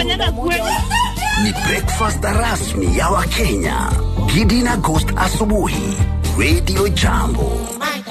Kanyaga kweli. Ni breakfast rasmi ya Wakenya. Gidi na Ghost asubuhi. Radio Jambo.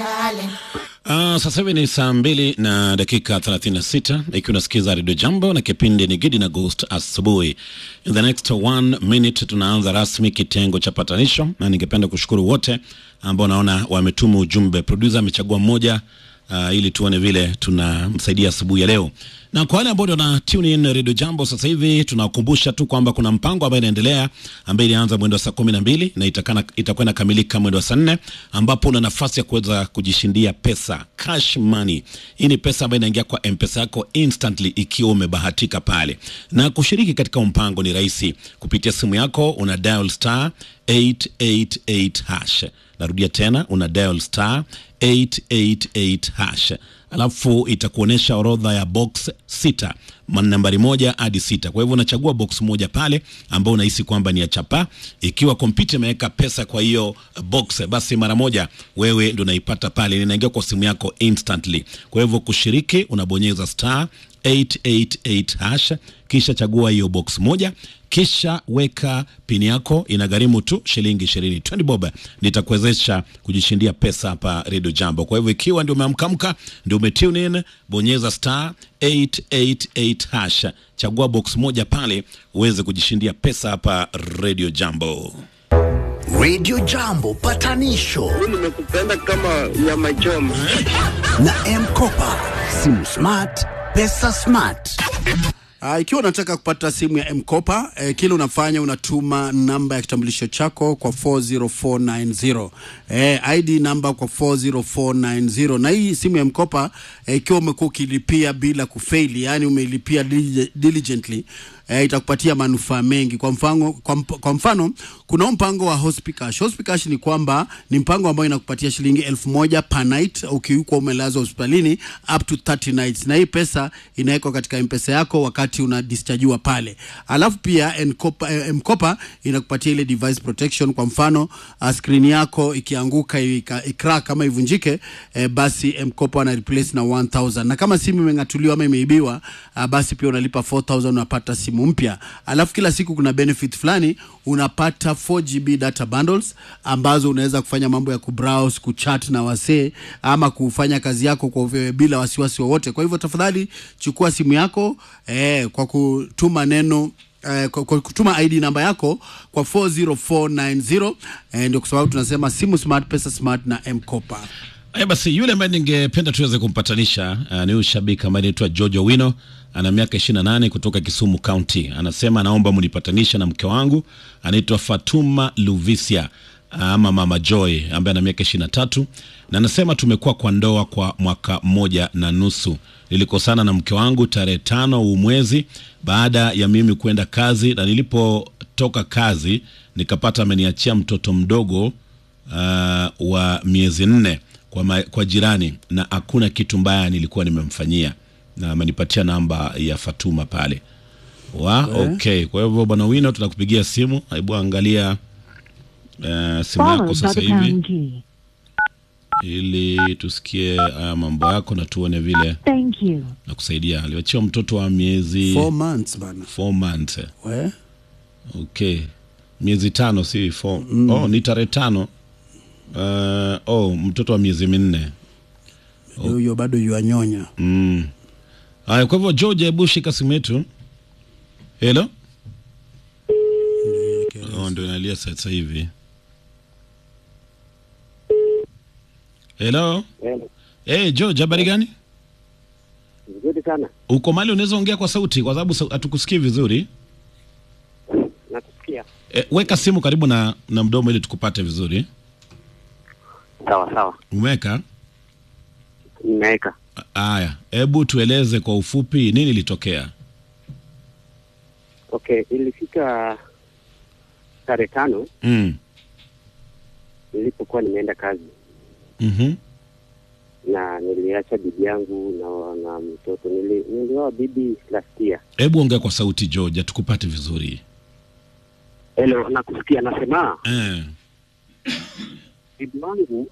Uh, sasa hivi ni saa mbili na dakika 36 ikiwa unasikiza redio Jambo na kipindi ni Gidi na Ghost asubuhi. In the next one minute tunaanza rasmi kitengo cha patanisho, na ningependa kushukuru wote ambao naona wametuma ujumbe. Producer amechagua mmoja uh, ili tuone vile tunamsaidia asubuhi ya leo. Na kwa wale ambao ndio na tune in Radio Jambo sasa hivi, tunawakumbusha tu kwamba kuna mpango ambao inaendelea ambayo ilianza mwendo wa saa kumi na mbili na itakana- itakuwa inakamilika mwendo wa saa nne ambapo una nafasi ya kuweza kujishindia pesa cash money. Hii ni pesa ambayo inaingia kwa mpesa yako instantly ikiwa umebahatika pale, na kushiriki katika huu mpango ni rahisi kupitia simu yako, una dial star 888 hash. Narudia tena, una dial star 888 hash alafu itakuonyesha orodha ya box sita ma- nambari moja hadi sita. Kwa hivyo unachagua box moja pale ambao unahisi kwamba ni ya chapa. Ikiwa kompyuta imeweka pesa kwa hiyo box, basi mara moja wewe ndo unaipata pale, inaingia kwa simu yako instantly. Kwa hivyo kushiriki, unabonyeza star 888 hash, kisha chagua hiyo box moja kisha weka pini yako, inagharimu tu shilingi ishirini 20 bob, nitakuwezesha kujishindia pesa hapa Radio Jambo. Kwa hivyo ikiwa ndio umeamkamka, ndio umetune in, bonyeza star 888 hash, chagua box moja pale uweze kujishindia pesa hapa Radio Jambo. Radio Jambo patanisho nimekupenda kama nyama choma. na M-Kopa. Simu smart, pesa smart. Uh, ikiwa unataka kupata simu ya mkopa eh, kile unafanya unatuma namba ya kitambulisho chako kwa 40490 eh, ID namba kwa 40490 na hii simu ya mkopa eh, ikiwa umekuwa ukilipia bila kufeili, yani umeilipia dili- diligently eh, itakupatia manufaa mengi. Kwa mfano, kwa, mp- kwa mfano kuna huu mpango wa Hospicash. Hospicash ni kwamba ni mpango ambao inakupatia shilingi elfu moja per night ukiukwa umelazwa hospitalini up to 30 nights, na hii pesa inawekwa katika mpesa yako wakati una dischargiwa pale. Alafu pia Mkopa, eh, Mkopa inakupatia ile device protection. Kwa mfano uh, screen yako ikianguka ika- icrack kama ivunjike, eh, basi Mkopa wana replace na 1000 na kama simu imeng'atuliwa ama imeibiwa, uh, basi pia unalipa 4000 unapata simu mpya. Alafu kila siku kuna benefit fulani unapata 4GB data bundles ambazo unaweza kufanya mambo ya kubrowse, kuchat na wasee ama kufanya kazi yako kwa uve- bila wasiwasi wowote. Kwa hivyo tafadhali chukua simu yako eh, kwa kutuma neno eh, kwa, kwa kutuma ID namba yako kwa 40490 eh, ndio kwa sababu tunasema simu smart, pesa smart na M-Kopa. Haya basi, yule ambaye ningependa tuweze kumpatanisha uh, ni huyu shabiki ambaye anaitwa Jojo Wino, ana miaka 28 kutoka Kisumu County. Anasema anaomba mnipatanisha na mke wangu anaitwa Fatuma Luvisia uh, ama Mama Joy ambaye ana miaka 23 na anasema tumekuwa kwa ndoa kwa mwaka mmoja na nusu. Nilikosana na mke wangu tarehe tano huu mwezi baada ya mimi kwenda kazi, na nilipotoka kazi nikapata ameniachia mtoto mdogo uh, wa miezi nne kwa, ma, kwa jirani na hakuna kitu mbaya nilikuwa nimemfanyia na amenipatia namba ya Fatuma pale wa okay. Kwa hivyo bwana Wino, tunakupigia simu. Hebu angalia uh, simu yako sasa hivi ili tusikie haya mambo yako na tuone vile Thank you. na kusaidia. Aliwachiwa mtoto wa miezi Four months bana. four months. We? Okay, miezi tano si four. Oh, ni tarehe tano. Uh, oh, mtoto wa miezi minne. Huyo bado yuanyonya. Mm. Haya, kwa hivyo George, hebu shika simu yetu. Hello? Oh, ndio inalia sasa hivi. Hello? Hey, George, habari gani? Vizuri sana, Uko mali unaweza ongea kwa sauti kwa sababu sau- hatukusikii vizuri. nakusikia. E, weka simu karibu na, na mdomo ili tukupate vizuri. Sawa sawa, Umeweka? nimeweka. Haya, hebu tueleze kwa ufupi nini ilitokea. Okay, ilifika tarehe tano Mm. nilipokuwa nimeenda kazi Mhm. na niliacha bibi yangu na, na mtoto. Nili, nilioa bibi last year. Hebu ongea kwa sauti George, hatukupate vizuri. Hello, nakusikia. Nasema Eh. bibi wangu.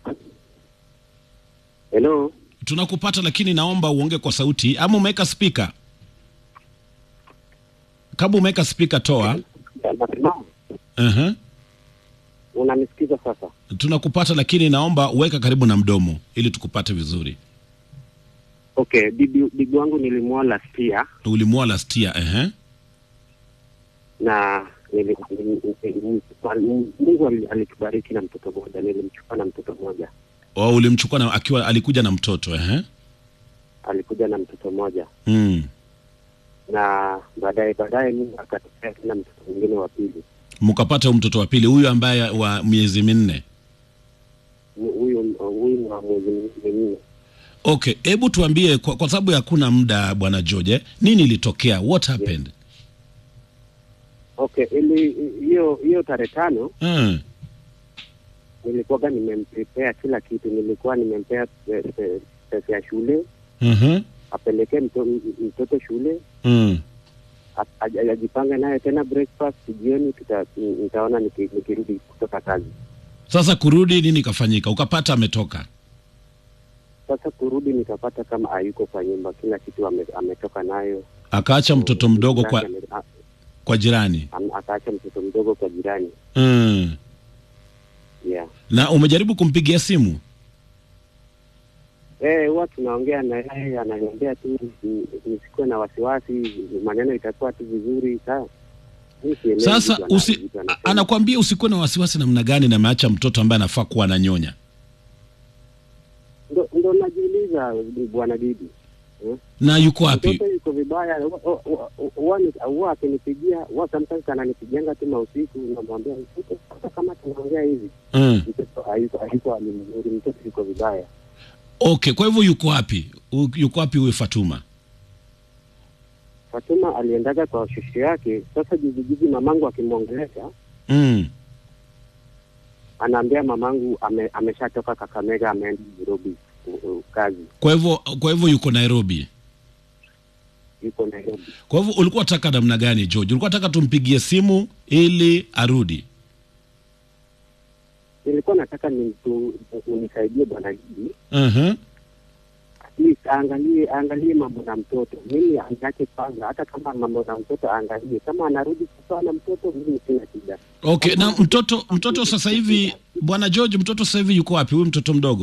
Hello, Tunakupata lakini naomba uongee kwa sauti ama umeweka speaker? kama umeweka spika toa. Nasema, uh unanisikiza sasa? Tunakupata, lakini naomba uweka karibu na mdomo ili tukupate vizuri. Okay, bibi bibi wangu nilimwoa last year Ulimwoa last year, uh na nili- nili- nili- Mungu ali- alitubariki na mtoto mmoja, nilimchukua na mtoto mmoja, Oh, ulimchukua na akiwa alikuja na mtoto uh alikuja na mtoto mmoja mm. na baadaye baadaye Mungu akatokea tena mtoto mwingine wa pili. Mkapata huyu mtoto wa pili, huyu ambaye wa miezi minne. Mu- Huyu huyu ni wa mwezi minne. Okay, hebu tuambie kwa, kwa sababu hakuna muda bwana George, nini ilitokea? What happened? Okay, ili hiyo hiyo tarehe tano Mm. nilikuwaga nimemprepare kila kitu, nilikuwa nimempea pe- pe- pesa ya shule Mhm. apelekee mto, mtoto shule Mm. a- aj- ajipange naye tena breakfast jioni, tuta- nitaona niki- nikirudi kutoka kazi. Sasa kurudi nini kafanyika? Ukapata ametoka. Sasa kurudi nikapata kama hayuko kwa nyumba, kila kitu ame, ametoka nayo. Akaacha mtoto mdogo kwa Ame- a- kwa jirani. am- akaacha mtoto mdogo kwa jirani. Mm. Yeah. Na umejaribu kumpigia simu? Eh, huwa tunaongea na yeye, ananiambia tu ni- nisikuwe na wasiwasi, maneno itakuwa tu vizuri. Sa mi sielewi Sasa vitu ana- usi, vitu a- anasema. anakuambia usikuwe na wasiwasi namna gani na ameacha mtoto ambaye anafaa kuwa ananyonya. ndo, ndo najiuliza bwana bibi eh? Na yuko wapi? mtoto yuko vibaya Huwa- huwa- huwa ni- huwa akinipigia huwa sometimes ananipigianga tu mausiku namwambia mtoto sasa kama tunaongea hivi Mm. mtoto hayuko hayuko hali mzuri mtoto yuko vibaya Okay, kwa hivyo yuko wapi? U- Yuko wapi huyu Fatuma? Fatuma aliendaga kwa shosho yake sasa juzi juzi mamangu akimwongelesha Mm. anaambia mamangu ame, ameshatoka Kakamega ameenda Nairobi u- u- kazi Kwa hivyo kwa hivyo yuko Nairobi. yuko Nairobi Kwa hivyo ulikuwa unataka namna gani George? Ulikuwa unataka tumpigie simu ili arudi? nilikuwa nataka nimtu- unisaidie bwana Gidi Mhm. at least aangalie aangalie mambo na mtoto. Mimi angache kwanza, hata kama mambo na mtoto aangalie, kama anarudi kukaa na mtoto, mimi sina shida. Okay, na mtoto mtoto sasa hivi bwana George, mtoto sasa hivi yuko wapi? Huyu mtoto mdogo?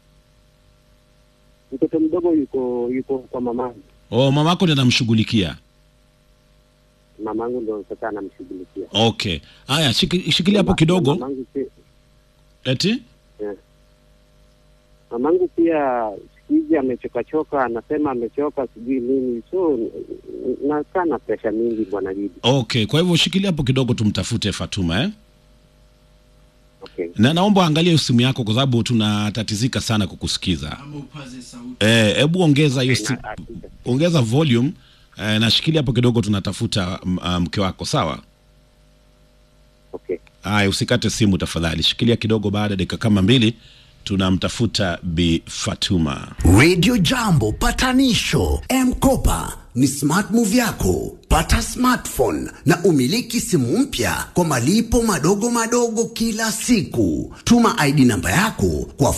Mtoto mdogo yuko yuko kwa mamangu, Oh, mamako ndiye anamshughulikia. mamangu ndo sasa anamshughulikia. Okay. Haya, shiki- shikilia hapo kidogo. Mamangu pia, Eti? yeah. mamangu pia siku hizi amechokachoka, anasema amechoka, sijui nini, so n- n- nakaa na presha mingi bwana Gidi. Okay, kwa hivyo shikilia hapo kidogo tumtafute Fatuma eh? Okay. Na naomba angalia simu yako kwa sababu tunatatizika sana kukusikiza. Eh, hebu ongeza hiyo si- Na- ongeza volume eh, na shikilia hapo kidogo tunatafuta m- ah, mke wako, sawa? Okay. Haya, usikate simu tafadhali, shikilia kidogo. Baada ya dakika kama mbili tunamtafuta Bi Fatuma. Radio Jambo patanisho M-Kopa ni smart move yako. Pata smartphone na umiliki simu mpya kwa malipo madogo madogo kila siku. Tuma ID namba yako kwa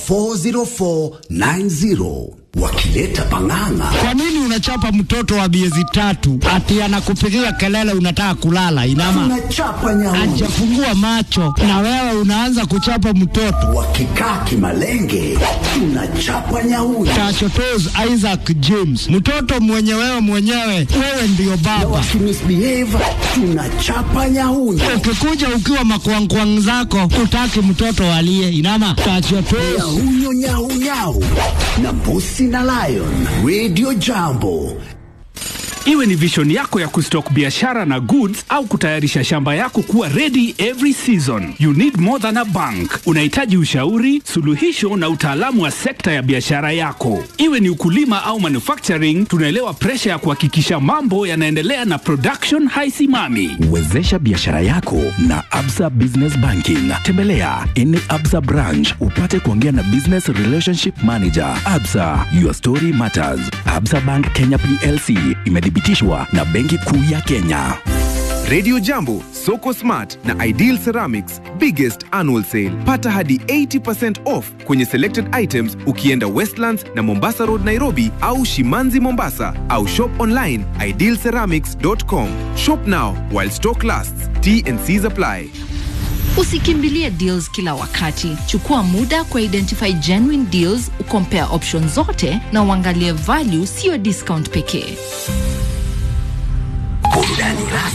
40490 wakileta pang'ang'a. Kwa nini unachapa mtoto wa miezi tatu ati anakupigia kelele unataka kulala? Inama Tunachapa nyauni ajafungua macho na wewe unaanza kuchapa mtoto. wakikaa kimalenge, tunachapa nyauni Tachotos Isaac James, mtoto mwenye wewe mwenyewe, wewe ndiyo baba. wakimisbehave, tunachapa nyauni Ukikuja ukiwa makwangkwang zako, utaki mtoto alie. Inama tachotos Nyahunyo nyau nyau na mbusi na lion. Radio Jambo Iwe ni vision yako ya kustock biashara na goods au kutayarisha shamba yako kuwa ready every season. You need more than a bank. Unahitaji ushauri, suluhisho na utaalamu wa sekta ya biashara yako. Iwe ni ukulima au manufacturing, tunaelewa presha ya kuhakikisha mambo yanaendelea na production haisimami. Wezesha biashara yako na Absa Business Banking. Tembelea any Absa branch upate kuongea na Business Relationship Manager. Absa, your story matters. Absa Bank Kenya PLC imethibitishwa na Benki Kuu ya Kenya. Radio Jambo, Soko Smart na Ideal Ceramics biggest annual sale. Pata hadi 80% off kwenye selected items ukienda Westlands na Mombasa Road Nairobi au Shimanzi Mombasa au shop online idealceramics.com. Shop now while stock lasts. T and C's apply. Usikimbilie deals kila wakati. Chukua muda kwa identify genuine deals, ukompare options zote na uangalie value, sio discount pekee. Burudani rasmi